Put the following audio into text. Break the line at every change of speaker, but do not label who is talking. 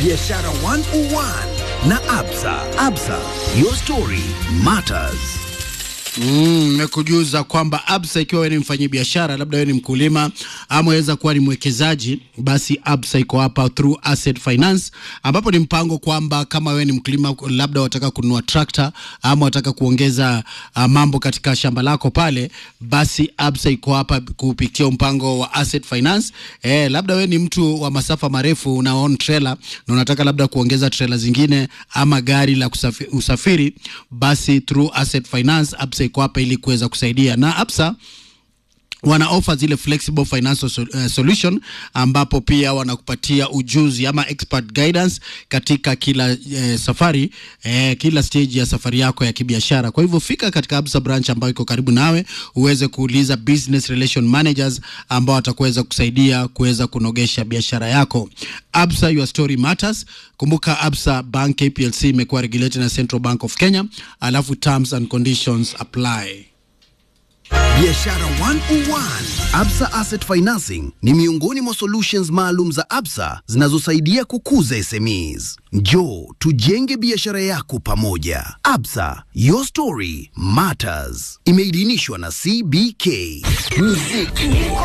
Biashara 101 na Absa. Absa, your story matters.
Nimekujuza kwamba Absa, ikiwa wewe ni mfanyi biashara, labda wewe ni mkulima ama waweza kuwa ni mwekezaji, basi Absa iko hapa through Asset Finance, ambapo ni mpango kwamba kama wewe ni mkulima, labda wataka kununua trakta ama wataka kuongeza uh, mambo katika shamba lako pale, basi Absa iko hapa kupitia mpango wa Asset Finance. Eh, labda wewe ni mtu wa masafa marefu, una own trailer na unataka labda kuongeza trailer zingine ama gari la kusafi, usafiri, basi through Asset Finance Absa iko hapa ili kuweza kusaidia na Absa wana offer zile flexible financial so, uh, solution ambapo pia wanakupatia ujuzi ama expert guidance katika kila uh, safari uh, kila stage ya safari yako ya kibiashara. Kwa hivyo fika katika Absa branch ambayo iko karibu nawe uweze kuuliza business relation managers ambao watakuweza kusaidia kuweza kunogesha biashara yako. Absa, your story matters. Kumbuka Absa Bank KPLC imekuwa regulated na Central Bank of Kenya, alafu terms and conditions apply.
Biashara 101. Absa Asset Financing ni miongoni mwa solutions maalum za Absa zinazosaidia kukuza SMEs. Njoo tujenge biashara yako pamoja. Absa, your story matters. Imeidhinishwa na CBK. Muziki